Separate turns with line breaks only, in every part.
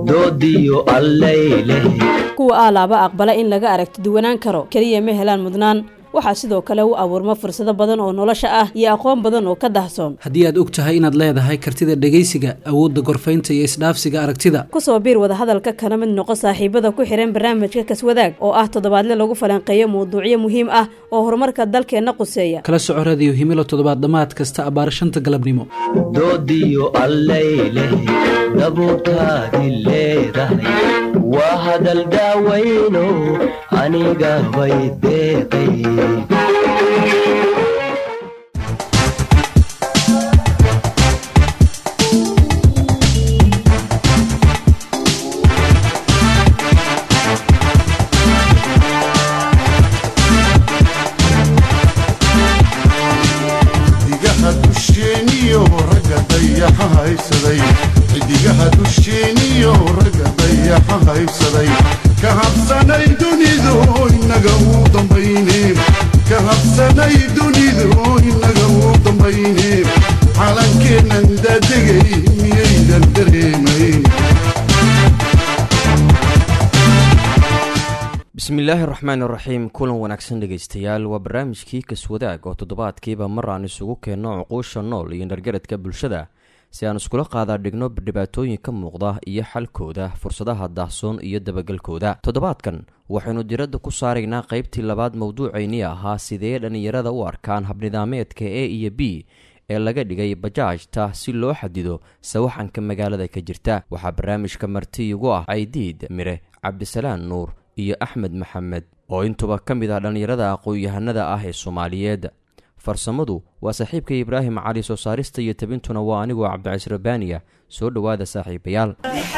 doodiyo allayleh
kuwa aalaaba aqbala in laga aragti duwanaan karo keliya ma helaan mudnaan waxaa sidoo kale u abuurma fursado badan oo nolosha ah iyo aqoon badan oo ka dahsoon
haddii aad og tahay inaad leedahay kartida dhegaysiga awoodda gorfaynta iyo isdhaafsiga aragtida
kusoo biir wadahadalka kana mid noqo saaxiibada ku xihan barnaamijka kaswadaag oo ah toddobaadle lagu falanqeeyo mawduucyo muhiim ah oo horumarka dalkeenna quseeya
kala soco radiyo himilo toddobaad dhammaad kasta abbaar shanta galabnimo
doodiyo allayleh dabuurtaadi leedahay waa hadal daawayno aniga bay deeqay
xidigaha dusheeniyo ragga dayaxa haysaday xidigaha dusheeniyo ragga dayaxa haysaday ka habsanay dunidu inaga uu dambayne ka habsanay dunidu inaga uu dambayne calankeennan daadegay miyaydan dareemayn
bismillaahi raxmaan iraxiim kulan wanaagsan dhegaystayaal waa barnaamijkii kaswadaag oo toddobaadkiiba mar aan isugu keenno cuquusha nool iyo dhargaradka bulshada si aan iskula qaadaa dhigno dhibaatooyin ka muuqda iyo xalkooda fursadaha daahsoon iyo dabagelkooda toddobaadkan waxaynu diradda ku saaraynaa qaybtii labaad mowduucaynii ahaa sidee dhallinyarada u arkaan habnidaameedka e iyo b ee laga dhigay bajaajta si loo xadido sawaxanka magaalada ka jirta waxaa barnaamijka marti igu ah caydiid mire cabdisalaan nuur iyo axmed maxamed oo intuba ka mid ah dhallinyarada aqoon-yahanada ah ee soomaaliyeed farsamadu waa saaxiibka ibraahim cali soo saarista iyo tabintuna waa anigoo cabdicais rabbaaniya soo dhowaada saaxiibayaal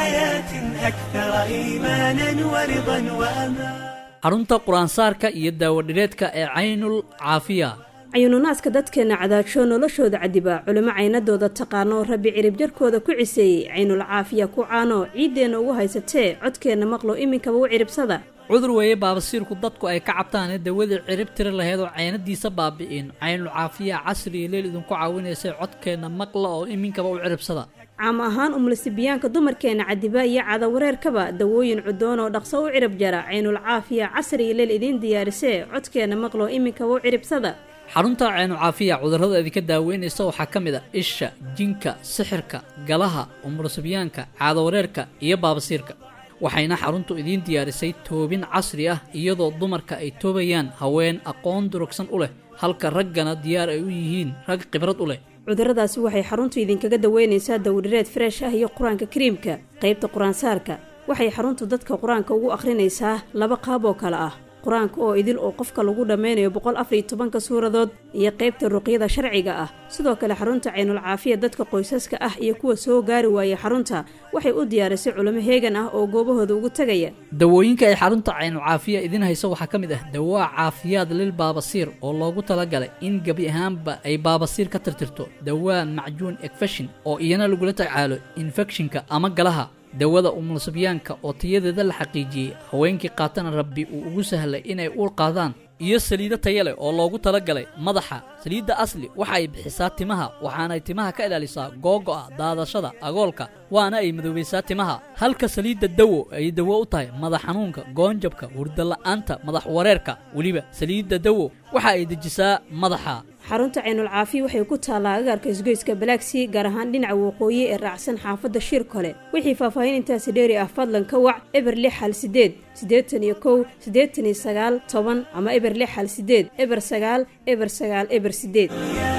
xarunta qur-aansaarka iyo daawadhireedka ee caynul caafiya
cayuununaaska dadkeenna cadaajo noloshooda cadiba culimo caynadooda taqaano rabbi cirib jarkooda ku ciseeyey caynul caafiya ku caano ciiddeenna ugu haysatee codkeenna maqlo iminkaba u ciribsada
cudur weeye baabasiirku dadku ay ka cabtaane dawadii cirib tiri laheed oo caynadiisa baabi'in caynul caafiya casri iyo leel idinku caawinaysay codkeenna maqla oo iminkaba u ciribsada
caam ahaan umlasibiyaanka dumarkeenna cadiba iyo cadawareerkaba dawooyin cudoon oo dhaqso u cirib jara caynul caafiya casri iyo leel idiin diyaarisee codkeenna maqlo iminkaba u ciribsada
xarunta caynucaafiya cudurrada idinka daaweynaysa waxaa ka mid a isha jinka sixirka galaha umurasibyaanka caadawareerka iyo baabasiirka waxayna xaruntu idiin diyaarisay toobin casri ah iyadoo dumarka ay toobayaan haween aqoon durugsan u leh halka raggana diyaar ay u yihiin rag khibrad u leh
cudurradaasi waxay xaruntu idinkaga daweynaysaa dawdhireed freesh ah iyo qur-aanka kariimka qaybta qur-aansaarka waxay xaruntu dadka qur-aanka ugu akhrinaysaa laba qaab oo kale ah qur-aanka oo idil oo qofka lagu dhammaynayo boqol afariyo tobanka suuradood iyo qaybta ruqyada sharciga ah sidoo kale xarunta caynul caafiya dadka qoysaska ah iyo kuwa soo gaari waayay xarunta waxay u diyaarisay culimo heegan ah oo goobahooda ugu tegaya
dawooyinka ay xarunta caynu caafiya idiin hayso waxaa ka mid ah dawaa caafiyaad lil baabasiir oo loogu talagalay in gebi ahaanba ay baabasiir ka tirtirto dawaa macjuun ekfeshin oo iyana lagula tacaalo infekshinka ama galaha dawada umulsibyaanka oo tayadeeda la xaqiijiyey haweenkii qaatana rabbi uu ugu sahlay inay uur qaadaan iyo saliido taya leh oo loogu talagalay madaxa saliidda asli waxa ay bixisaa timaha waxaanay timaha ka ilaalisaa googo'a daadashada agoolka waana ay madoobaysaa timaha halka saliidda dawo ay dawo u tahay madax xanuunka goonjabka hurdala'aanta madax wareerka weliba saliidda dawo waxa ay dejisaa madaxa
xarunta caynul caafiya waxay ku taallaa agaarka isgoyska balaagsii gaar ahaan dhinaca waqooyi ee raacsan xaafadda shiir kole wixii faahfaahin intaasi dheeri ah fadlan ka wac eber lix hal sideed siddeetan iyo kow siddeetan iyo sagaal toban ama eber lix hal sideed eber sagaal eber sagaal eber sideed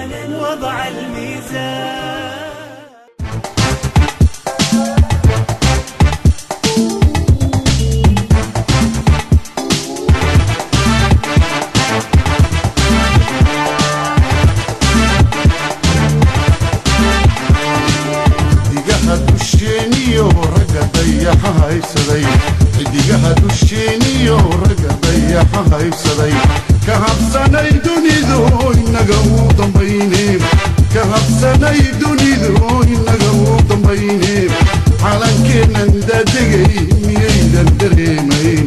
xidigaha dusheeniyo ragga dayaxa haysaday xidigaha dusheeniyo ragga dayaxa haysaday ka habsanay dunidu inaga uu dambayne ka habsanay dunidu inaga uu dambayne calankeennan daadegay miyaydan dareemayn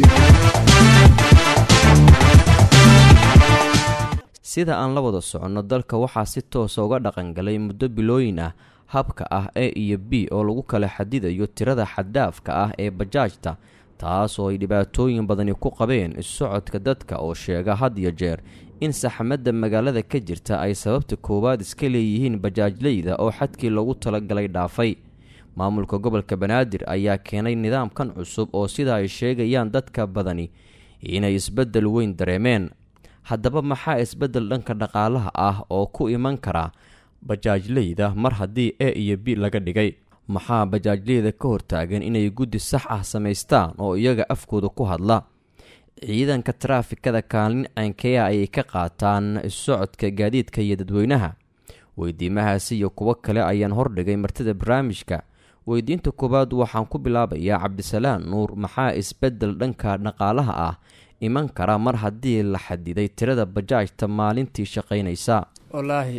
sida aan la wada soconno dalka waxaa si toosa uga dhaqangalay muddo bilooyin ah habka ah a iyo b oo lagu kala xadidayo tirada xaddaafka ah ee bajaajta taas oo ay dhibaatooyin badani ku qabeen issocodka dadka oo sheega had iyo jeer in saxmadda magaalada ka jirta ay sababta koowaad iska leeyihiin bajaajleyda oo xadkii loogu talagalay dhaafay maamulka gobolka banaadir ayaa keenay nidaamkan cusub oo sida ay sheegayaan dadka badani inay isbeddel weyn dareemeen haddaba maxaa isbeddel dhanka dhaqaalaha ah oo ku iman kara bajaajleyda mar haddii a iyo b laga dhigay maxaa bajaajleyda ka hortaagan inay guddi sax ah samaystaan oo iyaga afkooda ku hadla ciidanka taraafikada kaalin caynkeya ayay ka qaataan socodka gaadiidka iyo dadweynaha weydiimahaasi iyo kuwo kale ayaan hordhigay martida barnaamijka weydiinta koowaad waxaan ku bilaabayaa cabdisalaan nuur maxaa isbeddel dhanka dhaqaalaha ah iman kara mar haddii la xadiday tirada bajaajta maalintii shaqaynaysa
wallaahi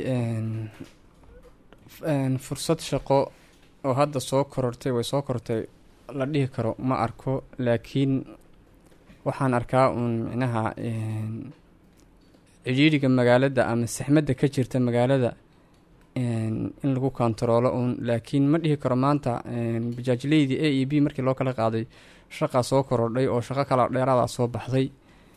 fursad shaqo oo hadda soo korortay way soo korortay la dhihi karo ma arko laakiin waxaan arkaa uun micnaha cidhiidhiga magaalada ama saxmadda ka jirta magaalada in lagu kontaroolo uun laakiin ma dhihi karo maanta bajaajleydii a e b markii loo kala qaaday shaqaa soo korodhay oo shaqo kala dheeraada soo baxday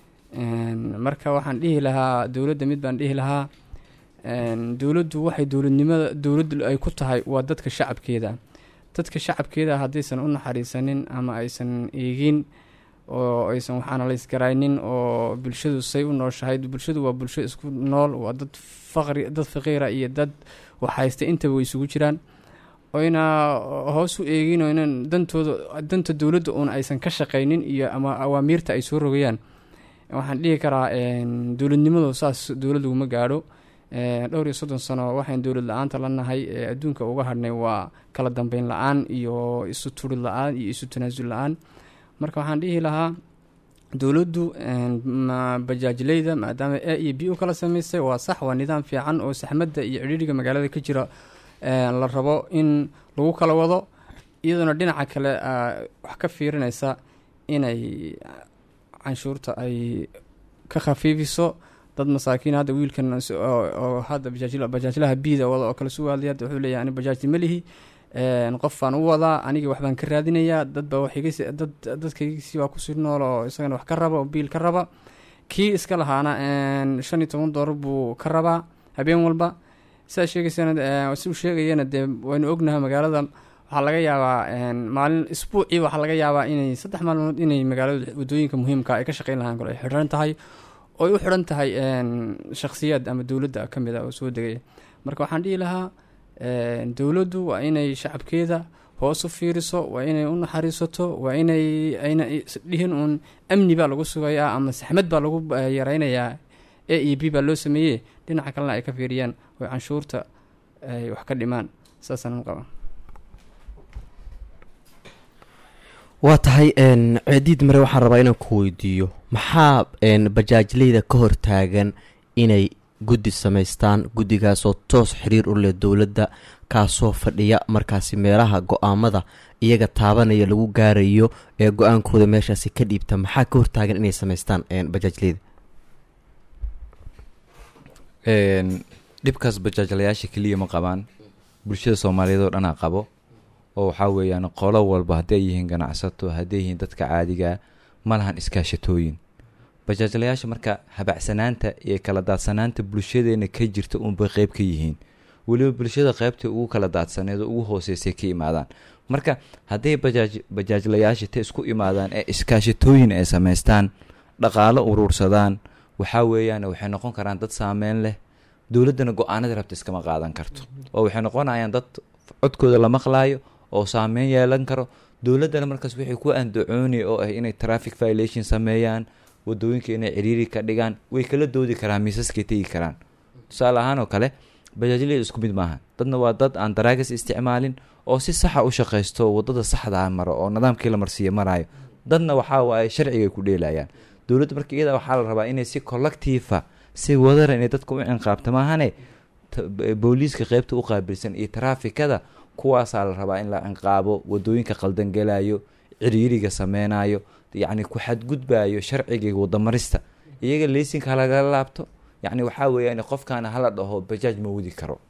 marka waxaan dhihi lahaa dowladda mid baan dhihi lahaa dowladdu waxay dowladnimada dowladdu ay ku tahay waa dadka shacabkeeda dadka shacabkeeda haddaysan u naxariisanin ama aysan eegin oo aysan waxaana la isgaraynin oo bulshadu say u nooshahay bulshadu waa bulsho isku nool waa dad faqri dad faqiira iyo dad waxhaysta intaba way isugu jiraan oyna hoos u eegin oo inan dantooda danta dowladda uun aysan ka shaqaynin iyo ama awaamiirta ay soo rogayaan waxaan dhihi karaa dowladnimadu saas dowlad laguma gaadho dhowr iyo soddon sano waxayn dowlad la-aanta la nahay ee adduunka uga hadhnay waa kala dambeyn la-aan iyo isu turid la-aan iyo isu tanaasul la-aan marka waxaan dhihi lahaa dowladdu bajaajleyda maadaama a iyo b u kala sameysay waa sax waa nidaam fiican oo saxmadda iyo cidhiidhiga magaalada ka jira la rabo in lagu kala wado iyadoona dhinaca kale wax ka fiirinaysa inay canshuurta ay ka khafiifiso dad masaakiin hadda wiilkan oo hadda bajaajlaha biida wada oo kale sugaadlay hadda wuxuu leeyahay ani bajaajti malihi qof baan u wadaa anigii waxbaan ka raadinayaa dadbaa waxigdad dadkaygisi waa kusii nool oo isagana wax ka raba oo biil ka raba kii iska lahaana shan iyo toban doolar buu ka rabaa habeen walba sidaa sheegaysana si uu sheegayana dee waynu ognahay magaalada waxaa laga yaabaa maalin isbuucii waxaa laga yaabaa inay saddex maalmood inay magaalada wadooyinka muhiimka ay ka shaqeyn lahaan kale ay xidhan tahay oo ay u xidhan tahay shakhsiyaad ama dowladda ka mid a oo soo degaya marka waxaan dhihi lahaa dowladdu waa inay shacabkeeda hoos u fiiriso waa inay u naxariisato waa inay ayna dhihin uun amni baa lagu sugayaa ama saxmad baa lagu yareynayaa a e b baa loo sameeyey dhinaca kalena ay ka fiiriyaan oo canshuurta ay wax ka dhimaan saasaan qaba
waa tahay ceediid mare waxaan rabaa inaan ku weydiiyo maxaa bajaajleyda ka hortaagan inay guddi samaystaan guddigaasoo toos xiriir u leh dowladda kaasoo fadhiya markaasi meelaha go-aamada iyaga taabanaya lagu gaarayo ee go-aankooda meeshaasi ka dhiibta maxaa ka hortaagan inay samaystaan bajaajleyda
dhibkaas bajaajlayaasha keliya ma qabaan bulshada soomaaliyeed oo dhanaa qabo oo waxaa weeyaan qolo walba hadday ay yihiin ganacsato hadday yihiin dadka caadigaa ma lahan iskaashatooyin bajaajlayaasha marka habacsanaanta iyo kala daadsanaanta bulshadeena ka jirta uunbay qeyb ka yihiin weliba bulshada qeybta ugu kala daadsaneed oo ugu hooseysay ka imaadaan marka hadday bajaaj bajaajlayaasha ta isku imaadaan ee iskaashatooyin ay samaystaan dhaqaalo uruursadaan waxaa weeyaan waxay noqon karaan dad saameyn leh dowladdana go-aanada rabta iskama qaadan karto oo waxay noqonayaan dad codkooda la maqlaayo oo saameyn yeelan karo dowladdana markaas waxay ku andacooni oo ah inay traffic violation sameeyaan wadooyinka inay ciriiri ka dhigaan way kala doodi karaan miisaskay tegi karaan tusaale ahaan oo kale bajaajleyda isku mid maaha dadna waa dad aan daraagas isticmaalin oo si saxa u shaqaysto wadada saxdaa maro oo nidaamkii la marsiiya maraayo dadna waxaa waaye sharciga ku dheelayaan dowladda marka iyada waxaa la rabaa inay si collectiifa si wadara inay dadka u cinqaabta maahane booliiska qeybta u qaabilsan iyo taraafikada kuwaasaa la rabaa in la cinqaabo wadooyinka qaldangelayo ciriiriga sameynayo yacni ku xadgudbayo sharciga wadamarista iyaga leysinka halagala laabto yacni waxaa weeyaan qofkaana hala dhaho bajaaj ma wadi karo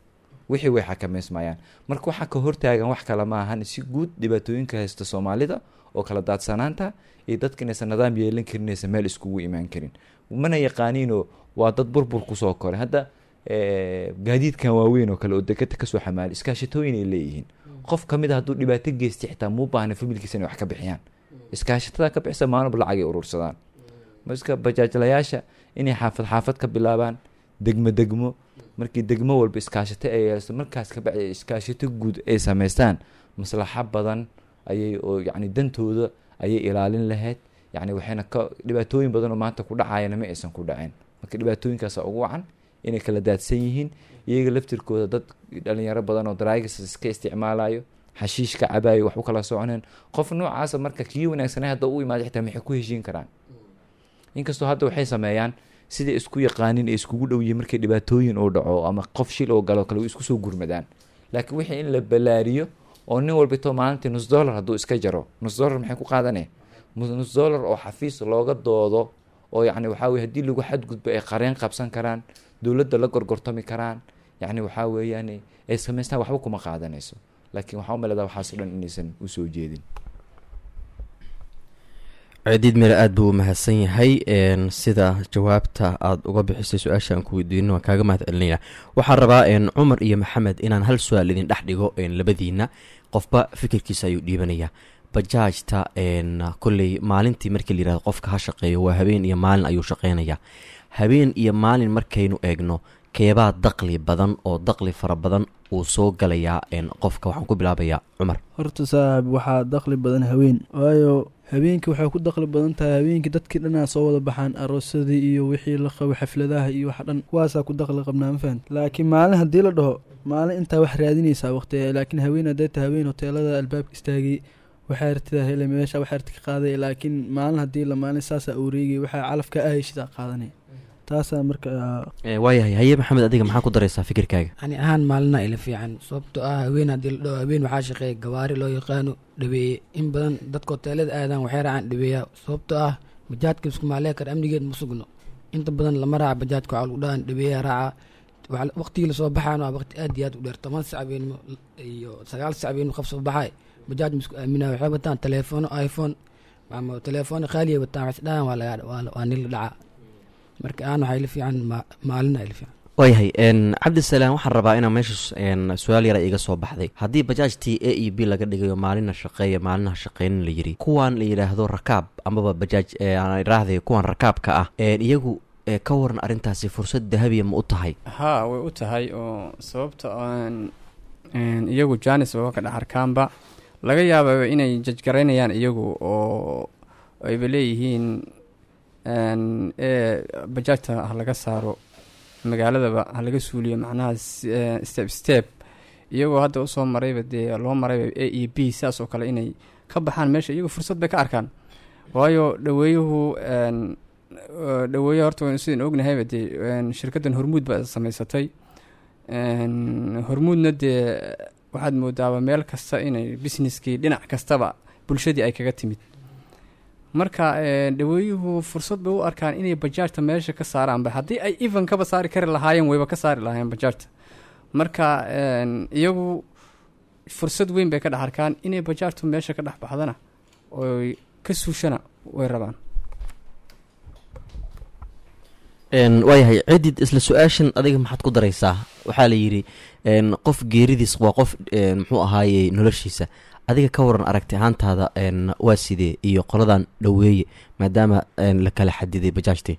wixii way xakameysmayaan marka waxaa ka hortaagan wax kale ma ahan si guud dhibaatooyinka haysta soomaalida oo kala daadsanaanta iyo dadka inaysan nidaam yeelan karin inaysan meel iskugu imaan karin mana yaqaaniinoo waa dad burbur kusoo koray hadda eh, gaadiidkan waaweyn oo kale oo dekada kasoo xamaali iskaashatooyin ay leeyihiin qof kamid a hadduu dhibaato geystay xitaa muu baahna familkiisa inay wax ka bixiyaan iskaashatada ka bixisa maalinba lacag ay urursadaan marka bajaajlayaasha inay xaafad xaafad ka bilaabaan degmo degmo markii degmo walba iskaashato ay yeelato markaas ka bacdi iskaashato guud ay samaystaan maslaxo badan ayay oo yacni dantooda ayay ilaalin lahayd yacni waxayna ka dhibaatooyin badan oo maanta ku dhacayana ma aysan ku dhaceen marka dhibaatooyinkaasa ugu wacan inay kala daadsan yihiin iyaga laftirkooda dad dhalinyaro badan oo daraagas iska isticmaalayo xashiish ka cabayo wax u kala soconeen qof noocaasa marka kii wanaagsanay hadda u imaada xitaa maxay ku heshiin karaan inkastoo hadda waxay sameeyaan siday isku yaqaanin ee iskugu dhow yihiin markay dhibaatooyin uu dhaco ama qof shil oo galo kale way isku soo gurmadaan laakiin wixii in la balaariyo oo nin walbito maalintii nus dollar hadduu iska jaro nus dollar maxay ku qaadanaya Mus- nus dollar oo xafiis looga doodo oo yacni waxaa weye haddii lagu xadgudbo ay qareen qabsan karaan dowladda la gorgortami karaan yacni waxaa weeyaan ay samaystaan waxba kuma qaadanayso laakiin waxaa u maleedaa waxaas o dhan inaysan usoo jeedin
cidiid mire aada buu u mahadsan yahay n sida jawaabta aada uga bixisay su-aasha aan ku weydiino waan kaaga mahad celinaya waxaan rabaa n cumar iyo maxamed inaan hal su-aal idin dhex dhigo n labadiina qofba fikirkiisa ayuu dhiibanaya bajaajta n kolley maalintii markii la yihahdo qofka ha shaqeeyo waa habeen iyo maalin ayuu shaqeynaya habeen iyo maalin markaynu eegno keebaa daqli badan oo daqli fara badan uu soo galayaa n qofka waxaan ku bilaabayaa cumar
horta saaxib waxaa daqli badan haween waayo habeenkii waxay ku daqli badan tahay habeenkii dadkii dhanaa soo wada baxaan aroosadii iyo wixii la qabo xafladaha iyo wax dhan kuwaasaa ku daqli qabnaa ma fahamti laakiin maalin haddii la dhaho maalin intaa wax raadinaysaa waqtiga laakiin haween hadday tahay haween hoteelada albaabka istaagay waxaa artida hele meesha wax arti ka qaaday laakiin maalin haddii la maalin saasaa ureegay waxaa calafka ahayshida qaadanay taasaa marka
waayahay haye maxamed adiga maxaa ku daraysaa fikirkaaga
ani ahaan maalina ila fiican sababtoo ah haween haddii la dhaho haween waxaa shaqeeya gawaari loo yaqaano dhaweeye in badan dadka hoteelada aadaan waxay raacaan dhaweeya sababtoo ah bajaadka iskumaalee kar amnigeed ma sugno inta badan lama raaca bajaadka waxaa lagu dhahan dhaweeya raaca Waxa- waqtigii lasoo baxaana waa waqti aad iyo aad u dheer toban sac habeenimo iyo sagaal sac habeenimo qof soo baxay bajaaj ma isku aaminaa waxay wataan teleefoono iphone ama teleefoono qaaliya wataan waxay isdhahaan waa laga waa- waa nin la dhacaa marka aan waxaa ila fiican ma- maalina ila fiican
waayahay n cabdisalaam waxaan rabaa inaa meesha n su-aal yara iga soo baxday haddii bajaajtii a e b laga dhigayo maalina shaqeeya maalinaha shaqeynin la yiri kuwan la yidhaahdo rakaab amaba bajaaj aan iraahday kuwan rakaabka ah n iyagu e, ka waran arrintaasi fursad dahabiya ma u tahay
haa way u tahay oo sababta aan een, iyagu janis baba ka dhex arkaanba laga yaababa inay jajgaraynayaan iyagu oo ayba leeyihiin een, ee bajaajta ha laga saaro magaaladaba ha laga suuliyo macnaha s- ee, step step iyagoo hadda usoo marayba dee loo marayba a e b sidaas oo kale inay ka baxaan meesha iyagu fursad bay ka arkaan waayo dhaweeyuhu een, ee, dhaweeye horta waynu sidaan ognahayba dee een, shirkaddan hormuud baa samaysatay een, hormuudna dee waxaad moodaaba meel kasta inay businesskii dhinac kastaba bulshadii ay kaga timid marka een, dhaweeyuhu fursad bay u arkaan inay bajaajta meesha ka saaraanba haddii ay even kaba saari kari lahaayeen wayba ka saari lahaayeen bajaajta marka een, iyagu fursad weyn bay ka dhex arkaan inay bajaajtu meesha ka dhex baxdana oy ka suushana way rabaan
n waayahay cidid isla su-aashan adiga maxaad ku daraysaa waxaa la yidhi n qof geeridiis waa qof n muxuu ahaaye noloshiisa adiga ka waran aragti ahaantaada n waa sidee iyo qoladan dhoweeye maadaama n la kala xadiday bajaajtii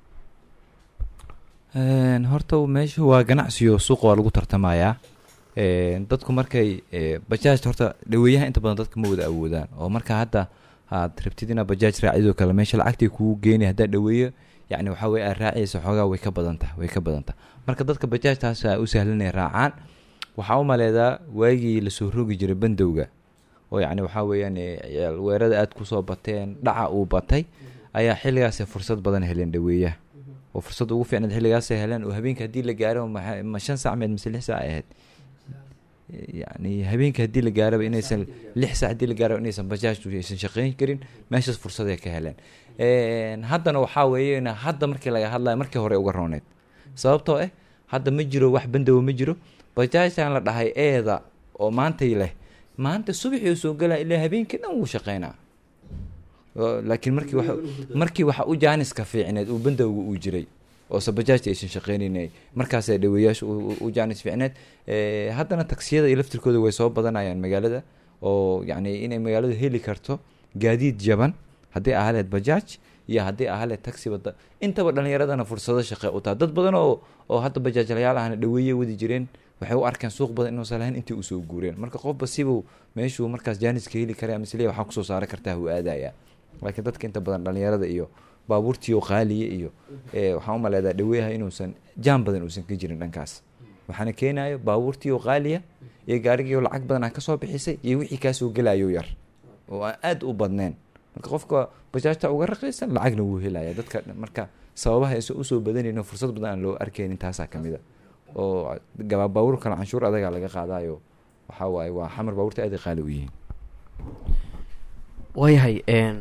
Een, horta meesha waa ganacsiyo suuqa waa lagu tartamayaa Een, dadku markay ee, bajaajta horta dhaweeyaha inta badan dadka ma wada awoodaan oo marka hadda aad rabtid inaad bajaaj raacidoo kale meesha lacagtay kugu geeni haddaa dhaweeyo yacni waxaa weye aad raaciyaysa xoogaa way ka badan tahay way ka badan tahay marka dadka bajaajtaas u sahlanay raacaan waxaa u maleedaa waagii lasoo rogi jiray bandowga oo yacni waxaa weeyaan ee, ciyaal weerada aad kusoo bateen dhaca uu batay ayaa xilligaas fursad badan heleen dhaweeyaha oo fursad ugu fiicnayd xilligaasay heleen oo habeenka haddii la gaaro maxa- ma shan sac meed mise lix sac ay ahayd yani habeenka haddii la gaaraba inaysan lix sac haddii la gaaraba inaysan bajaajtu aysan shaqeyn karin meeshaas fursaday ka heleen Een, haddana waxaa weeye hadda markii laga hadlayo markii hore uga rooneed sababtoo ah hadda ma jiro wax bandowa ma jiro bajaajtan la dhahay eeda oo maantay leh maanta subaxii soo galaa ilaa habeenkii dhan wuu shaqeynaa Oo- laakiin markii waxa markii waxa u jaaniska fiicneed uu bandowga uu jiray oose bajaajta aysan shaqeynaynay markaasaa dhaweeyaasha u- u- u jaanis fiicneed Eh, haddana taksiyada iyo laftirkooda way soo badanayaan magaalada oo yacni inay magaalada heli karto gaadiid jaban haddii ahaleed bajaaj iyo haddii ahaleed taxi wada intaba dhalinyaradana fursado shaqe u taha dad badan oo oo hadda bajaajlayaal ahna dhaweeye wadi jireen waxay u arkeen suuq badan inuusan lahayn intii usoo guureen marka qofba sibuu meeshuu markaas jaaniska heli kara ama isleeyahay waxaa kusoo saari kartaa uu aadaya laakiin dadka inta badan dhalinyarada iyo baabuurtiioo qaaliya iyo eh, waxaan u maleedaa dhaweeyaha inuusan jaan badan uusan ka jirin dhankaas waxaana keenayo baabuurtii oo qaaliya iyo gaarigii oo lacag badan aan kasoo bixisay iyo wixii kaasoo gelayo yar oo aan aada u badneen marka qofka bajaajta uga raqaysan lacagna wuu helaya dadka marka sababaha aysan usoo badanayno fursad badan aan loo arkaynin taasaa kamid a oo gaba baabuur kale canshuur adagaa laga qaadayo waxaa waaye waa xamar baabuurta aad ay qaali u yihiin
waayahay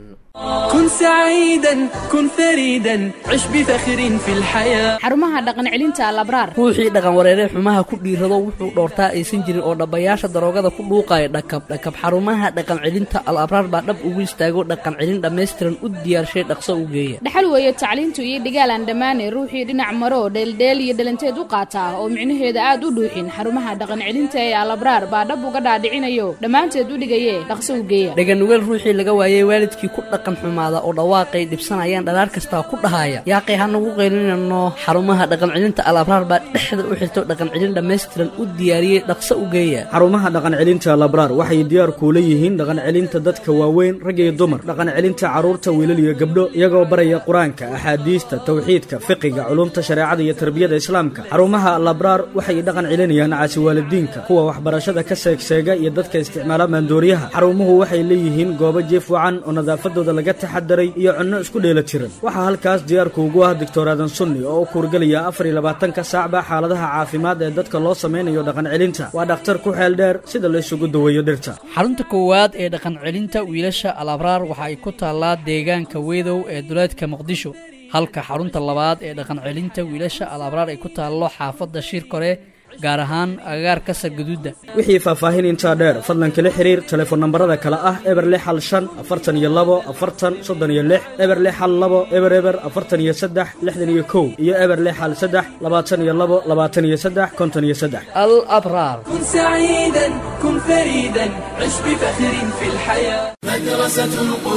كن سعيدا كن فريدا عش بفخر في الحياة
xarumaha dhaqan celinta alabraar
ruuxii dhaqan wareeree xumaha ku dhiirado wuxuu dhoortaa aysan jirin oo dhabbayaasha daroogada ku dhuuqaya dhakab dhakab xarumaha dhaqan celinta al abraar baa dhab ugu istaago dhaqan celin dhammaystiran u diyaarshay dhaqso u geeya
dhaxal weeye tacliintu iyo dhigaal aan dhammaanay ruuxii dhinac maro dheeldheel iyo dhalanteed u qaataa oo micnaheeda aad u dhuuxin xarumaha dhaqan celinta ee alabraar baa dhab uga dhaadhicinayo dhammaanteed u dhigaye dhaqso u geeya
dhaganugeel ruuxii laga waayey waalidkii ku dhaqan xumaada oo dhawaaqay dhibsanayaan dhalaar kastaa ku dhahaya yaaqay hanagu qaylinano xarumaha dhaqan celinta al abraar baa dhexda u xirto dhaqan celin dhammaystiran u diyaariyey dhaqso u geeya
xarumaha dhaqan celinta labraar waxay diyaar kuula yihiin dhaqan celinta dadka waaweyn rag iyo dumar dhaqan celinta carruurta wiilal iyo gabdho iyagoo baraya qur-aanka axaadiista tawxiidka fiqiga culumta shareecada iyo tarbiyada islaamka xarumaha labraar waxay dhaqan celinayaan caasiwaalidiinka kuwa waxbarashada ka seegseega iyo dadka isticmaala maandooriyaha xarumuhu waxay leeyihiin goobo jiif wacan oo nadaafadooda laga taxadaray iyo cunno isku dheela tiran waxaa halkaas diyaarku ugu ah doctor aadan sunni oo u kuurgelaya afar iyo labaatanka saacba xaaladaha caafimaad ee dadka loo sameynayo dhaqan celinta waa dhakhtar ku xeel dheer sida la isugu daweeyo dhirta
xarunta koowaad ee dhaqan celinta wiilasha al abraar waxa ay ku taallaa deegaanka weedow ee duleedka muqdisho halka xarunta labaad ee dhaqan celinta wiilasha al abraar ay ku taallo xaafadda shiirkore gaar ahaan agagaarka sargaduudda
wixii faahfaahin intaa dheer fadlan kala xiriir telefoon nambarada kale ah eber lix hal shan afartan iyo labo afartan soddon iyo lix eber lix hal labo eber eber afartan iyo saddex lixdan iyo kow iyo eber lix hal saddex labaatan iyo labo labaatan iyo saddex konton iyo saddex
al abraar
كن سعيدا كن فريدا عش بفخر في الحياة مدرسة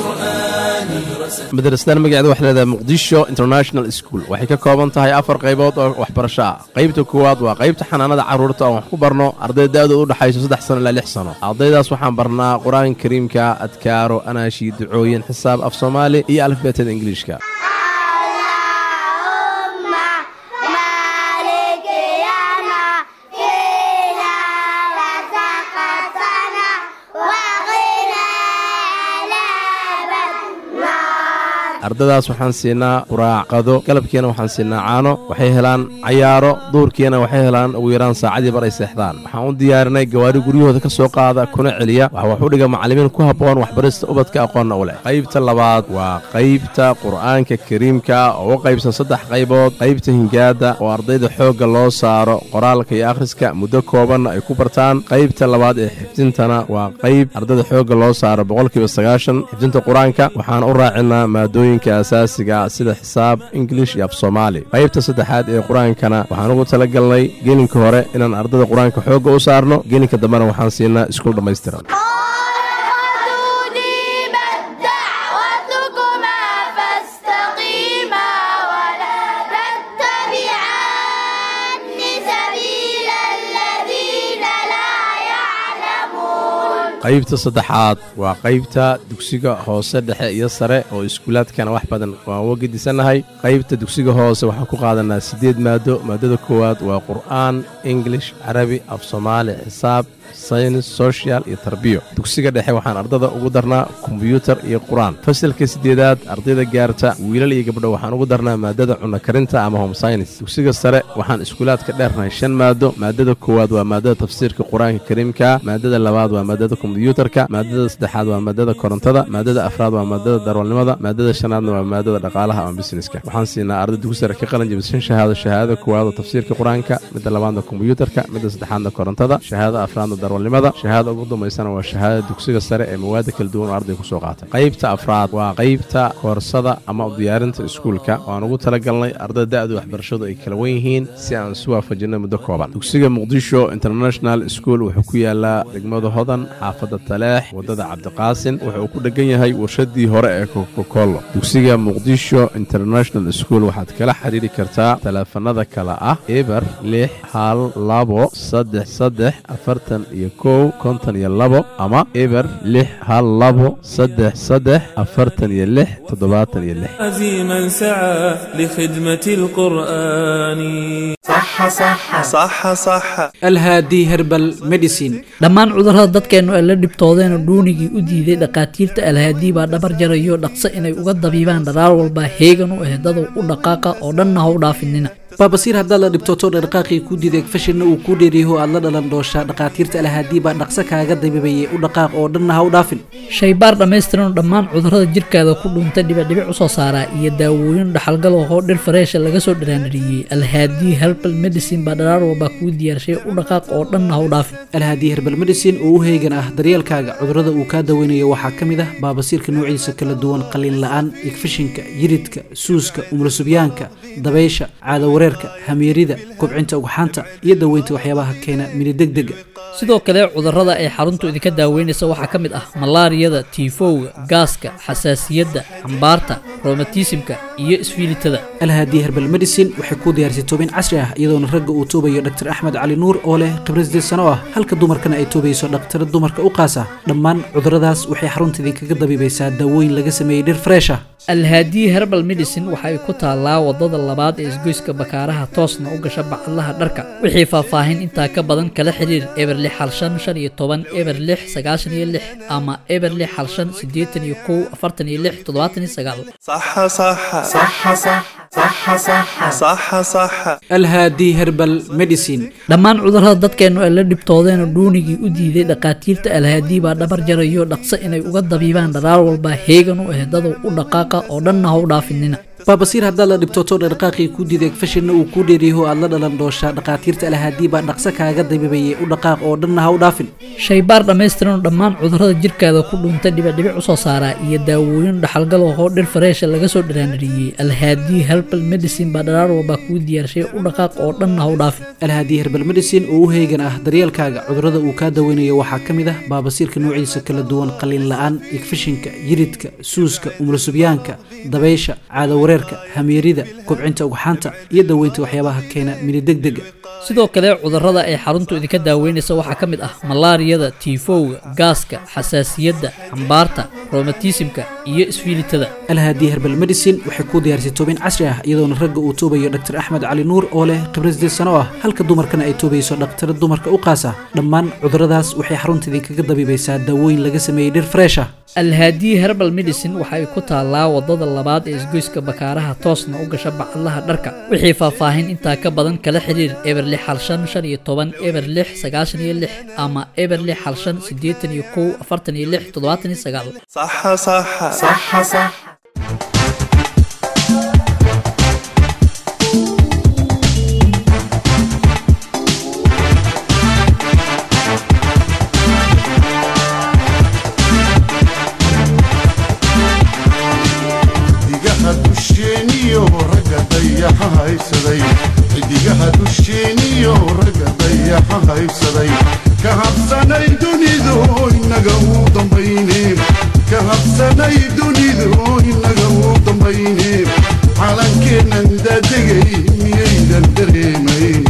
القرآن
madrasadan magaceeda waxay leedahay muqdisho international school waxay ka kooban tahay afar qaybood oo waxbarasho ah qaybta koowaad waa qaybta xanaanada carruurta oon wax ku barno arday da-dooda u dhexayso saddex sano ilaa lix sano ardaydaas waxaan barnaa qur-aanka kariimka adkaaro anaashi ducooyin xisaab af soomaali iyo alifbeetada ingiliishka ardaydaas waxaan siinaa quraacqado galabkiina waxaan siinaa caano waxay helaan cayaaro duurkiina waxay helaan ugu yaraan saacadii bar ay seexdaan waxaan u diyaarinay gawaari guryahooda ka soo qaada kuna celiya waxa wax u dhiga macallimiin ku habboon waxbarista ubadka aqoonna u leh qaybta labaad waa qaybta qur'aanka kariimka oo u qaybsan saddex qaybood qaybta hingaada oo ardayda xoogga loo saaro qoraalka iyo akhriska muddo koobanna ay ku bartaan qaybta labaad ee xifdintana waa qayb ardayda xoogga loo saaro boqolkiiba sagaashan xifdinta qur-aanka waxaan u raacinaa maadooyin asaasiga sida xisaab ingilish iyo af soomaali qaybta saddexaad ee qur-aankana waxaan ugu tala galnay gelinka hore inaan ardada qur-aanka xoogga u saarno gelinka dambena waxaan siinaa iskuul dhammaystiran qaybta saddexaad waa qaybta dugsiga hoose dhexe iyo sare oo iskuulaadkana wax badan waan uga gedisannahay qaybta dugsiga hoose waxaan ku qaadanaa siddeed maado maadada koowaad waa qur'aan ingilish carabi af soomaali xisaab saynis social iyo tarbiyo dugsiga dhexe waxaan ardada ugu darnaa kombiyuutar iyo qur-aan fasalka siddeedaad ardayda gaarta wiilal iyo gabdho waxaan ugu darnaa maadada cunno karinta ama home science dugsiga sare waxaan iskuulaadka dheernahay shan maado maadada koowaad waa maadada tafsiirka qur-aanka kariimka maadada labaad waa maadada kombiyuutarka maadada saddexaad waa maadada korontada maadada afraad waa maadada darwalnimada maadada shanaadna waa maadada dhaqaalaha ama busineska waxaan siinaa arday dugsi sare ka qalin jabishan shahaado shahaadada koowaad oo tafsiirka qur-aanka midda labaadna kombiyuutarka midda saddexaadna korontada shahaadada afraadna darwalnimada shahaadada ugu dambaysana waa shahaadada dugsiga sare ee mawaada kala duwan oo arday kusoo qaatay qaybta afraad waa qaybta koorsada ama u diyaarinta iskuulka waan ugu talagalnay ardada da-da waxbarashadu ay kala wen yihiin si aan isu waafajinay muddo kooban dugsiga muqdisho international school wuxuu ku yaalaa degmada hodan xaafadda taleex waddada cabdiqaasin wuxuu ku dhegan yahay warshadii hore ee kokokolo dugsiga muqdisho international school waxaad kala xiriiri kartaa taleefanada kale ah eber lix hal labo saddex saddex afartan iyo kow konton iyo labo ama eber lix hal labo saddex saddex afartan iyo lix toddobaatan iyo lix
عزيما سعى لخدمة القرآن صح صح صح صح
alhaadi herbal medicine
dhammaan cudurrada dadkeennu ay la dhibtoodeen oo dhuunigii u diiday dhakhaatiirta alhaadii baa dhabar jarayo dhaqso inay uga dabiibaan dharaar walba heegan u ah dadow u dhaqaaqa oo dhanna ha u dhaafinina
baabasiir haddaad la dhibtooto dhaqaaqii kuu diiday fashinna uu kuu dheeriyaho aad la dhalan dooshaa dhakhaatiirta alhaadii baa dhaqso kaaga dabiibayay u dhaqaaq oo dhanna ha u dhaafin
shaybaar dhammaystiran oo dhammaan cudurrada jirkaada ku dhuuntay dhibicdhibic u soo saaraa iyo daawooyin dhaxalgal oo dhir fareesha laga soo dhiraanadhiyey alhaadii herbal medicine baa dharaar walba kuu diyaarshay u dhaqaaq oo dhanna ha u dhaafin
alhaadii herbal medicine oo u heegan ah daryeelkaaga cudurrada uu kaa daweynayo waxaa ka mid ah baabasiirka noociisa kala duwan qalliin la-aan igfishinka yiridka suuska umulusubyaanka dabaysha caadawareerka hamiirida kobcinta ugxaanta iyo daweynta waxyaabaha keena minidegdega
sidoo kale cudurrada ay xaruntu idinka daaweynaysa waxaa ka mid ah malaariyada tiifowga gaaska xasaasiyadda xambaarta romatismka iyo isfiilitada
alhaadii herbal medicine waxay kuu diyaarisay toobin casri ah iyadoona ragga uu toobayo dr axmed cali nuur oo leh khibrad sideed sano ah halka dumarkana ay toobayso dhakhtara dumarka u qaasa dhammaan cudurradaas waxay xarunta idinkaga dabiibaysaa daawooyin laga sameeyey dhir fresh ah
alhaadii herbal medicine waxa ay ku taallaa wadada labaad ee isgoyska bakaaraha toosna u gasha bacadlaha dharka wixii faahfaahin intaa ka badan kala xiriir eber lix hal shan shan iyo toban eber lix sagaashan iyo lix ama eber lix hal shan siddeetan iyo kow afartan iyo lix toddobaatan iyo sagaal
صح صح صح صح صح صح صح صح
alhaadii herbal medicine
dhammaan cudurrada dadkeennu ay la dhibtoodeen oo dhuunigii u diiday dhakhaatiirta alhaadii baa dhabar jarayo dhaqso inay uga dabiibaan dharaar walba heegan u ah dadow u dhaqaaqa oo dhanna ha u dhaafinina
baabasiir haddaad la dhibtooto dhaqaaqii kuu diiday fashinna uu kuu dheeriyaho aad la dhalan dooshaa dhakhaatiirta alhaadii baa dhaqso kaaga dabiibayay u dhaqaaq oo dhanna ha u dhaafin
shaybaar dhammaystiran oo dhammaan cudurrada jirkaada ku dhuuntay dhibicdhibic u soo saaraa iyo daawooyin dhaxalgal oo dhir fareesha laga soo dhiraanadhiyey alhaadii herbal medicine baa dharaar walba kuu diyaarshay u dhaqaaq oo dhanna ha u dhaafin
alhaadii herbal medicine oo u heegan ah daryeelkaaga cudurrada uu kaa daweynayo waxaa ka mid ah baabasiirka noociisa kala duwan qalliin la-aan igfishinka yiridka suuska umulusubyaanka dabaysha caadawareerka hamiirida kobcinta ugxaanta iyo daweynta waxyaabaha keena minidegdega
sidoo kale cudurrada ay xaruntu idinka daaweynaysa waxaa ka mid ah malaariyada tiifowga gaaska xasaasiyadda xambaarta romatismka iyo isfiilitada
alhaadii herbal medicine waxay kuu diyaarisay toobin casri ah iyadoona ragga uu toobayo dr axmed cali nuur oo leh khibrad sideed sano ah halka dumarkana ay toobayso dhakhtara dumarka u qaasa dhammaan cudurradaas waxay xarunta idinkaga dabiibaysaa daawooyin laga sameeyey dhir fresh ah
alhaadii herbal medicine waxa ay ku taallaa wadada labaad ee isgoyska bakaaraha toosna u gasha bacadlaha dharka wixii faahfaahin intaa ka badan kala xiriir eber lix hal shan shan iyo toban eber lix sagaashan iyo lix ama eber lix hal shan siddeetan iyo kow afartan iyo lix toddobaatan iyo sagaal
صح صح صح صح
xidigaha dusheeniyo ragga dayaxa haysaday xidigaha dusheeniyo ragga dayaxa haysaday ka habsanay dunidu inaga uu dambayneen ka habsanay dunidu inaga uu dambayneen calankeennan daadegay miyaydan dareemayn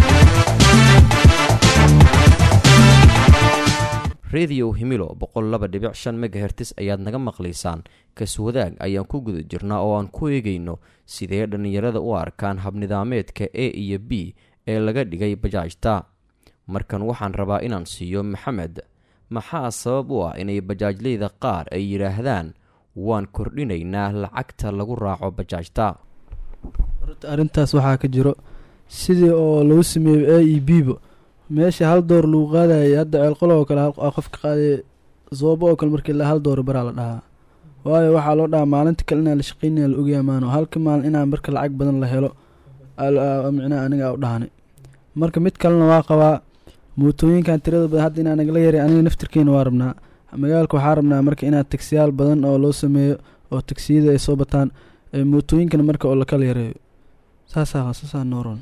rediyo himilo boqol laba dhibic shan megahertis ayaad naga maqlaysaan kaswadaag ayaan ku guda jirnaa oo aan ku eegayno sidee dhallinyarada u arkaan habnidaameedka a iyo b ee laga dhigay bajaajta markan waxaan rabaa inaan siiyo maxamed maxaa sabab u ah inay bajaajleyda qaar ay yidhaahdaan waan kordhinaynaa lacagta lagu raaco bajaajta
horta arrintaas waxaa ka jiro sidii oo lagu sameeyo a e b ba meesha hal door lagu qaadayay hadda ceelqolo oo kale hal qofka qaadaya soobo oo kale markii la hal door baraa la dhahaa waayo waxaa loo dhahaa maalinta kale inaan la shaqeynaya la ogyahay maano halka maalin inaan marka lacag badan la helo micnaha aniga u dhahanay marka mid kalena waa qabaa mootooyinkan tirada badan hadda inaa nagala yaray aniga naftirkeena waa rabnaa magaalka waxaa rabnaa marka inaad tagsiyaal badan oo loo sameeyo oo tagsiyada ay soo bataan mootooyinkana marka oo lakala yareeyo saasaa saasaa nooron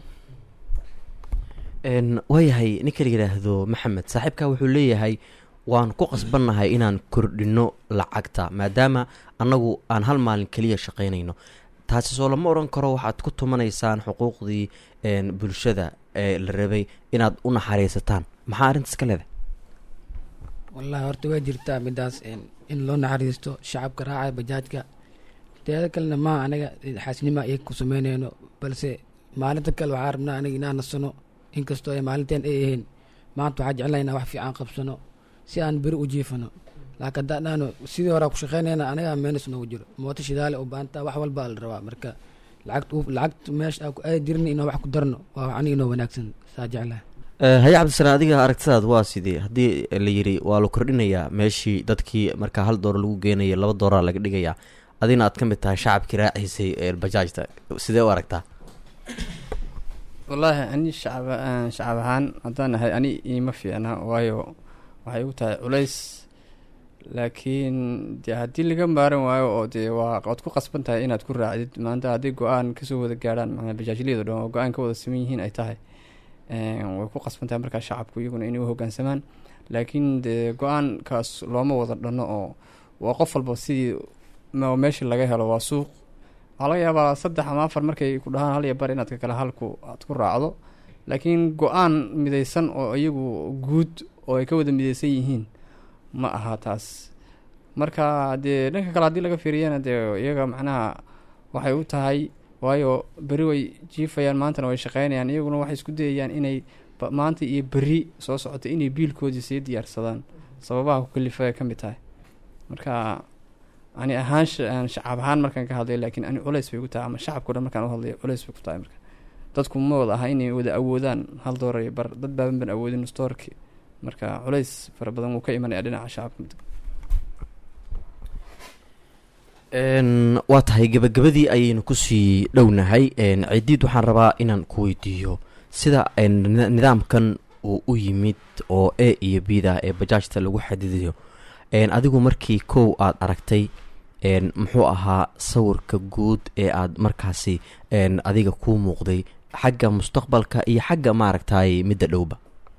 waayahay ninka la yidhaahdo maxamed saaxiibkaa wuxuu leeyahay waan ku qasbannahay inaan kordhinno lacagta maadaama annagu aan hal maalin keliya shaqaynayno taasi soo lama odhan karo waxaad ku tumanaysaan xuquuqdii bulshada ee la rabay inaad u naxariisataan maxaa arrintaas ka leedahay
wallahi horta waa jirtaa midaas in loo naxariisto shacabka raacaya bajaajka teeda kalena maa anaga xaasnima iyaga ku sameynayno balse maalinta kale waxaa rabnaa anaga inaan nasano inkastoo ay maalinteen ay ahayn maanta waxaa jeclaa inaan wax fiican qabsano si aan beri u jiifano laakiin haddaan dhahno sidii horaa ku shaqeynayna anagaa meenis noogu jiro mooto shidaale u baantaa wax walbaa la rabaa marka lacagt lacagta meesha aan ku aadi jirna inaan wax ku darno waa aniga inoo wanaagsan saa jeclaha
haye cabdisalaam adiga aragtidaad waa sidee haddii la yidhi waa la kordhinayaa meeshii dadkii markaa hal door lagu geenaya laba dooraa laga dhigayaa adina aad ka mid tahay shacabkii raaciisay bajaajta sidee u aragtaa
wallaahi ani shacab shacab ahaan haddaan ahay ani iima fiicna waayo waxay u tahay culays laakiin dee haddii laga maaran waayo oo dee waa waad ku qasban tahay inaad ku raacdid maanta haddii go-aan kasoo wada gaarhaan macnaa bajaajliyada dhan oo go-aan ka wada siman yihiin ay tahay way ku qasban tahay markaa shacabku iyaguna inay u hoggaansamaan laakiin dee go-aankaas looma wada dhanno oo waa qof walba sidii meesha laga helo waa suuq waxaa laga yaabaa saddex ama afar markay ku dhahaan hal iyo bar inaad ka kale halku aad ku raacdo laakiin go-aan midaysan oo iyagu guud oo ay ka wada midaysan yihiin ma aha taas marka dee dhanka kale haddii laga fiiriyana dee iyaga macnaha waxay u tahay waayo beri way jiifayaan maantana way shaqeynayaan iyaguna waxay isku dayayaan inay maanta iyo beri soo socota inay biilkoodii sii diyaarsadaan sababaha ku kalifa ay ka mid tahay marka ani ahaan shacab ahaan markaan ka hadlay laakiin ani culays bay ku tahay ama shacabkao dhan markaan u hadlay culays bay ku tahay marka dadku ma wada aha inay wada awoodaan hal doolar iyo bar dad baaban ban awoodin stoorki marka culays fara badan wuu ka imanaya dhinaca shacabka
waa tahay gabagabadii ayaynu kusii dhownahay cidiid waxaan rabaa inaan ku weydiiyo sida nidaamkan uu u yimid oo a iyo b da ee bajaajta lagu xadidayo adigu markii kow aad aragtay muxuu ahaa sawirka guud ee aad markaasi adiga kuu muuqday xagga mustaqbalka iyo xagga maaragtay midda dhowba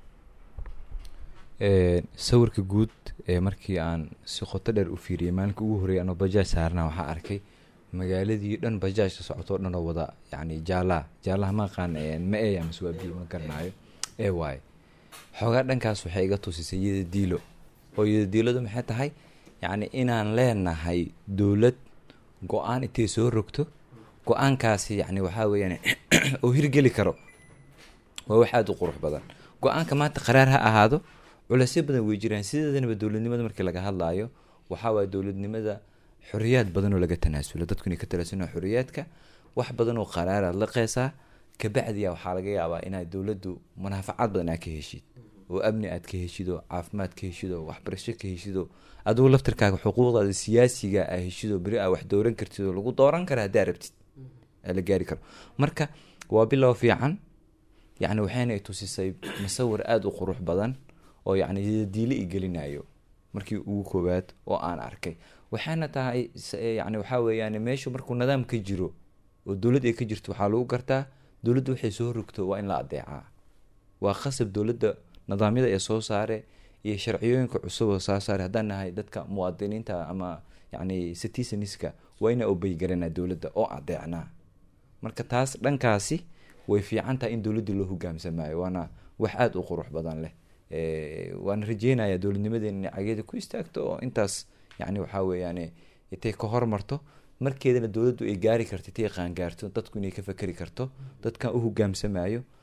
sawirka guud ee markii aan si qoto dheer u fiiriyay maalinka ugu horreeyay anoo bajaaj saarnaa waxaa arkay magaaladii dhan bajaajka socotoo dhan oo wada yacni jaalaha jaalaha ma aqaan ma e amase waa biyo ma garanaayo ee waaye xoogaa dhankaas waxay iga tusisay iyada diilo oo iyada diiladu maxay tahay yacni inaan leenahay dowlad go-aan intay soo rogto go-aankaasi yacni waxaa weeyaan oo hirgeli karo waa wax aada u qurux badan go-aanka maanta qaraar ha ahaado culeysyo badan way jiraan sideedanaba dowladnimada markii laga hadlaayo waxaa waaya dowladnimada xoriyaad badan oo laga tanaasulo dadku inay ka talaasuna xoriyaadka wax badan oo qaraaraad la qeesaa kabacdiya waxaa laga yaabaa inaad dowladdu munaafacaad badan aad ka heshid oo amni aad ka heshido caafimaad ka heshido waxbarasho ka heshido adigu laftirkaaga xuquuqdaada siyaasiga aa heshido beri aa wax dooran kartid oo lagu dooran kara haddaa rabtid aa la gaari karo marka waa bilow fiican yacni waxayna tusisay musawir aada u qurux badan oo yacni diile i gelinayo markii ugu koowaad oo aan arkay waxaana tahay yani waxaa weeyaan meeshu markuu nidaam ka jiro oo dowlad ay ka jirto waxaa lagu gartaa dowladda waxay soo rogto waa in la adeecaa waa khasab dowladda nidaamyada ee soo saare iyo sharciyooyinka cusub oo soo saare haddaan nahay dadka muwaadiniinta ama yacni citizeniska waa ina obeygaranaa dowladda oo adeecnaa marka taas dhankaasi way fiican tahay in dowladdii loo hogaamsamaayo waana wax aada u qurux badan leh waana rajeynayaa dowladnimadeena inay cageeda ku istaagto oo intaas yani waxaa weeyaan intay ka hormarto markeedana dowladdu ay gaari karto intay qaangaarto dadku inay ka fakeri karto dadkan u hogaamsamayo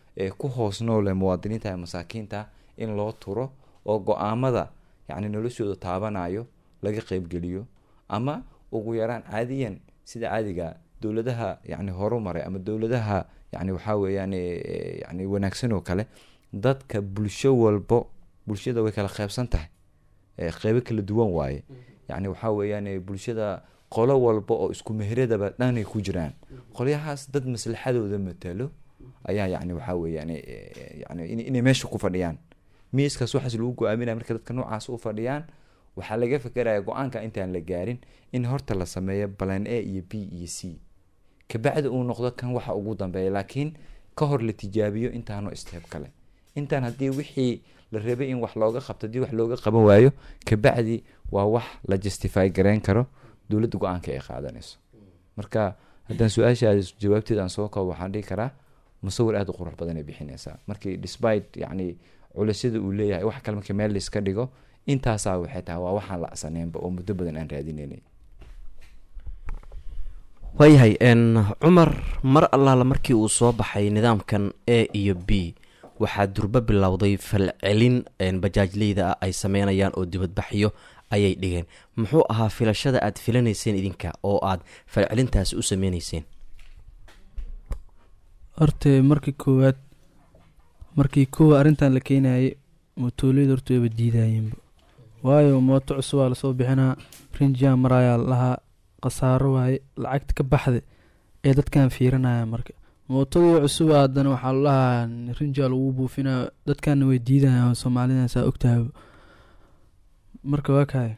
ee ku hoos noole muwaadiniinta ee masaakiinta in loo turo oo go-aamada yacni noloshooda taabanayo laga qeybgeliyo ama ugu yaraan caadiyan sida caadiga dowladaha yani horumaray ama dowladaha yani waxaa weeyaan eh, yani wanaagsan oo kale dadka bulsho walbo bulshada way kala qeybsan tahay eh, qeybo kala duwan waaye yani waxaa weeyaan eh, bulshada qolo walba oo isku meheradaba dhanay ku jiraan qolyahaas dad maslaxadooda matalo ayaa yani waxaa weeyaan eh, eh, yani in- inay meesha ku fadhiyaan miiskaas waxaas lagu go-aaminaya marka dadka noocaas u fadhiyaan waxaa laga fekeraya go-aanka intaan la gaarin in horta la sameeyo balan a iyo b iyo c kabacdi uu noqdo kan waxa ugu dambeeya laakiin ka hor la tijaabiyo intaano steeb kale intaan haddii wixii la rabay in wax looga qabto haddii wax looga qaban waayo kabacdi waa wax la justify gareyn karo dowladda go-aanka ay qaadanayso marka haddaan su-aashaas jawaabteeda aan soo koobo waxaan dhihi karaa musawir aada u qurux badan ay bixinaysaa markii despite yacni culisyada uu leeyahay wax kale markii meel laiska dhigo intaasaa waxay tahay waa waxaan la acsaneynba oo muddo badan aan raadinaynay
waayahay n cumar mar allaala markii uu soo baxay nidaamkan a iyo b waxaa durbo bilowday falcelin n bajaajleyda ah ay sameynayaan oo dibadbaxyo ayay dhigeen muxuu ahaa filashada aad filanayseen idinka oo aad falcelintaasi u sameyneyseen
horta markii koowaad markii koowa arrintan la keenayay mootooleeda horta wayba diidayeenba waayo mooto cusub waa lasoo bixinaa rinjaa marayaa lahaa khasaaro waaye lacagta ka baxda ee dadkan fiirinaya marka mootadii cusub haddana waxaa lalahaa rinjaa lagu buufinaa dadkanna way diidayaan soomaalida saa ogtahay marka waa kahay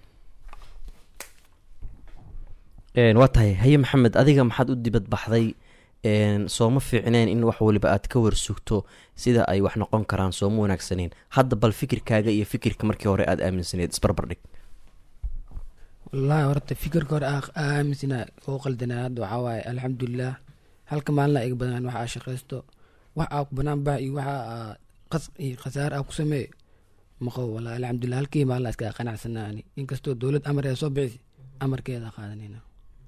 Een, waa tahay haye maxamed adiga maxaad u dibad baxday een, sooma fiicneen in wax waliba aad ka warsugto sida ay wax noqon karaan sooma wanaagsaneen hadda bal fikirkaaga iyo fikirka markii hore aad aaminsaneed isbarbar dhig
wallaahi horta fikirka hore aa aa aaminsanaa oo qaldanaa hadda waxaa waaye alxamdulilah halka maalina iga badan wax aa shaqaysto wax aa ku banaan bax iyo waxa aa qas iyo khasaare aa ku sameey maqabo wallaahi alxamdulilah halkii maalina iska qanacsanaa ani inkastoo dowlad amar ee soo bixisi amarkeeda qaadanayna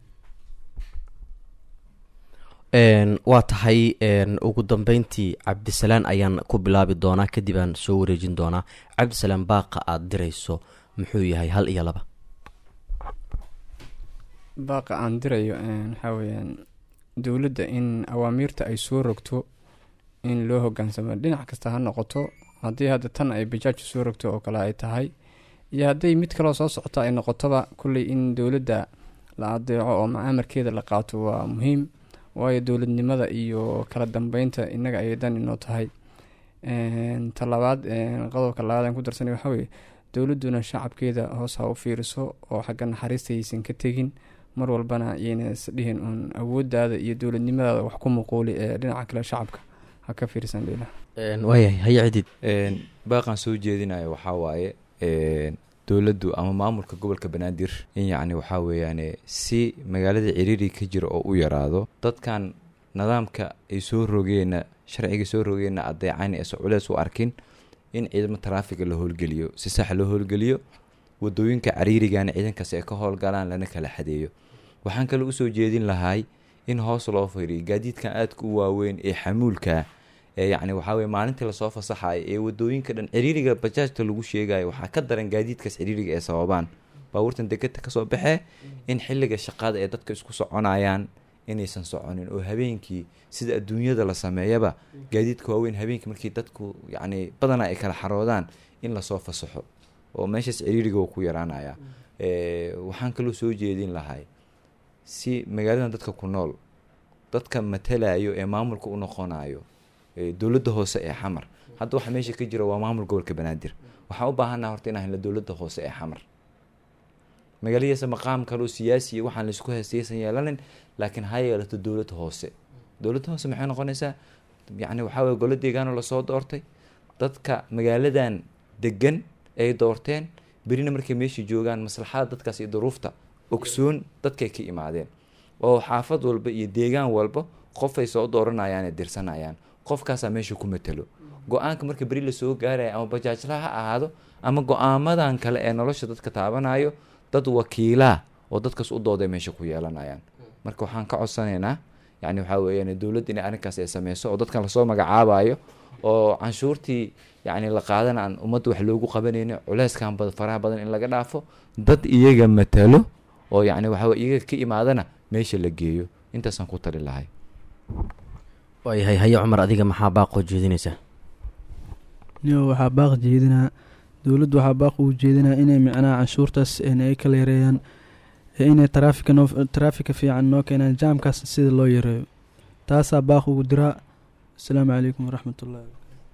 Een, waa tahay een, ugu dambeyntii cabdisalaan ayaan ku bilaabi doonaa kadib aan soo wareejin doonaa cabdisalaan baaqa aad dirayso muxuu yahay hal iyo laba
baaqa aan dirayo een, waxaa weeyaan dowladda in awaamiirta ay soo rogto in loo hogaansamo dhinac kasta ha noqoto haddii hadda tan ay bajaaju soo rogto oo kale ay tahay iyo hadday mid kaloo soo socota ay noqotoba kulley in dowladda la adeeco oo macaamarkeeda la qaato waa muhiim waayo dowladnimada iyo kala dambeynta innaga ayay dan inoo tahay Een, ta labaad een, qodobka labaad aan ku darsanay waxaa weeye dowladduna shacabkeeda hoos ha u fiiriso oo xagga naxariista aysan ka tegin mar walbana yayna isdhihin uun awooddaada iyo dowladnimadaada wax ku muquuli ee dhinaca kale shacabka ha ka fiirsan dhila
waayahay haye cidid
baaqan soo jeedinayo waxaa waaye een, dowladdu ama maamulka gobolka banaadir in yacni waxaa weeyaane si magaalada ciriiri ka jira oo u yaraado dadkan nidaamka ay soo rogeenna sharciga soo rogeenna adeecan eese culeys u arkin in ciidamo taraafiga la howlgeliyo si sax loo howlgeliyo wadooyinka cariirigana ciidankaas ay ka howlgalaan lana kala xadeeyo waxaan kale usoo jeedin lahay in hoos loo fiiriyo gaadiidkan aadka u waaweyn ee xamuulka ee yacni waxaa weye maalintii lasoo fasaxayo ee wadooyinka dhan ciriiriga bajaajta lagu sheegayo waxaa ka daran gaadiidkaas ciriiriga ee sababaan baabuurtan degeta kasoo baxee in xilliga shaqada ee dadka isku soconayaan inaysan soconin oo habeenkii sida adduunyada la sameeyaba gaadiidka waaweyn habeenkii markii dadku yacni badanaa ay kala xaroodaan in lasoo fasaxo oo meeshaas ciriiriga wuu ku yaraanaya Eh, waxaan kaloo soo jeedin lahay si magaaladan dadka ku nool dadka matalayo ee maamulka u noqonayo ee dowladda hoose ee xamar hadda waxa meesha ka jira waa maamul gobolka banaadir waxaan u baahannaha horta inaan helno dowladda hoose ee xamar magaaladiisa maqaam kaloo siyaasi iyo waxaan laisku heestaysan yeelanin laakiin ha yeelato dowladda hoose dowladda hoose maxay noqonaysaa yacni waxaa weye golo deegaanoo lasoo doortay dadka magaaladan degan ay doorteen berina markay meesha joogaan maslaxada dadkaas iyo duruufta ogsoon dadkay ka imaadeen oo xaafad walba iyo deegaan walba qofay soo dooranayaan ee dirsanayaan qofkaasaa meesha ku matalo go-aanka marka beri lasoo gaaraya ama bajaajla ha ahaado ama go-aamadan kale ee nolosha dadka taabanayo dad wakiilaa oo dadkaas u dooday meesha ku yeelanayaan marka waxaan ka codsanaynaa yacni waxaa weeyaan dowladda inay arrinkaas ay sameyso oo dadkan lasoo magacaabayo oo canshuurtii yacni la qaadana aan ummadda wax loogu qabanaynin culeyskan bad faraha badan in laga dhaafo dad iyaga matalo oo yacni waxaa weye iyaga ka imaadana meesha la geeyo intaasaan ku tali lahay
waayahay haye cumar adiga maxaa baaqoo jeedinaysaa
niyo waxaa baaq jeedinaa dowladdu waxaa baaq ugu jeedinaa inay micnaha canshuurtaas ay kala yareeyaan ee inay taraafika noo taraafika fiican noo keenaan jaamkaas sida loo yareeyo taasaa baaq ugu diraa asalaamu calaykum waraxmat ullahi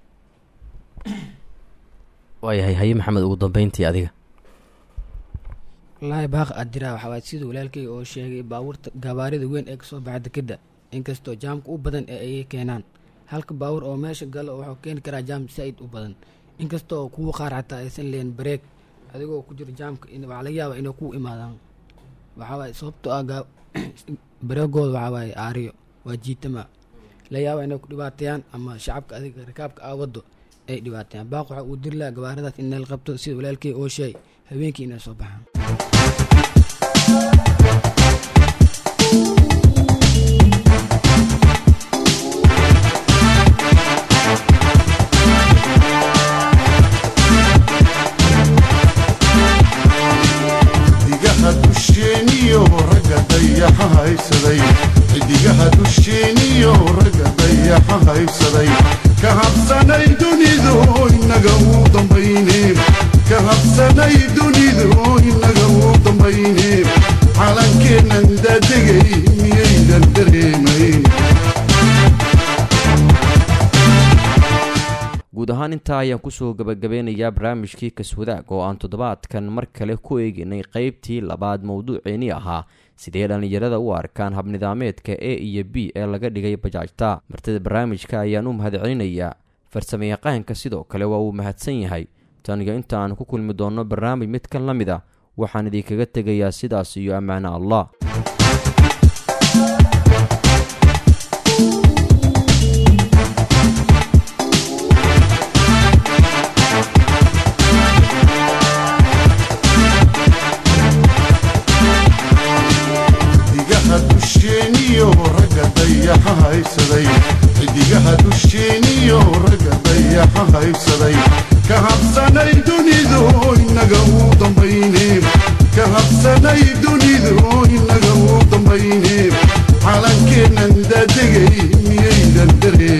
waayahay haye maxamed ugu dambeyntii adiga
wallaahi baaq aad jiraa waxaa waay sida walaalkeyga oo sheegay baabuurta gabaarida weyn ee kasoo baxa dekeda inkastoo jaamka u badan ee ay keenaan halka baabuur oo meesha galo wuxuu keeni karaa jaam saa-id u badan inkastoo kuwa qaar xataa aysan leen bareeg adigoo ku jiro jaamka waxaa laga yaabaa inay ku imaadaan waxaa waaye sababtoo ah bareegooda waxaa waaye aariyo waa jiitama la yaaba inay ku dhibaateeyaan ama shacabka adiga rikaabka aa wado ay dhibaateeyaan baaq waxaa uu diri lahaa gabaaradaas in neel qabto sida walaalkey oo sheegay habeenkii inay soo baxaan
xidigaha dusheeniyo ragga dayaxa haysaday xidigaha dusheeniyo ragga dayaxa haysaday ka habsanay dunidu inaga uu dambayne ka habsanay dunidu inaga uu dambayne calankeennan daadegay miyaydan dareemayn
guud ahaan intaa ayaan kusoo gabagabeynayaa barnaamijkii kaswadaag oo aan toddobaadkan mar kale ku eeginay qeybtii labaad mowduuceeni ahaa sidee dhallinyarada u arkaan habnidaameedka e iyo b ee laga dhigay bajaajta martida barnaamijka ayaan u mahadcelinayaa farsamayaqaanka sidoo kale waa uu mahadsan yahay taniyo inta aan ku kulmi doonno barnaamij mid kan la mid a waxaan idinkaga tegayaa sidaas iyo ammaano allah
xidigaha dusheeniyo ragga dayaxa haysaday xidigaha dusheeniyo ragga dayaxa haysaday ka habsanay dunidu inaga uu dambayne ka habsanay dunidu inaga uu dambayne calankeennan daadegay miyaydan dareen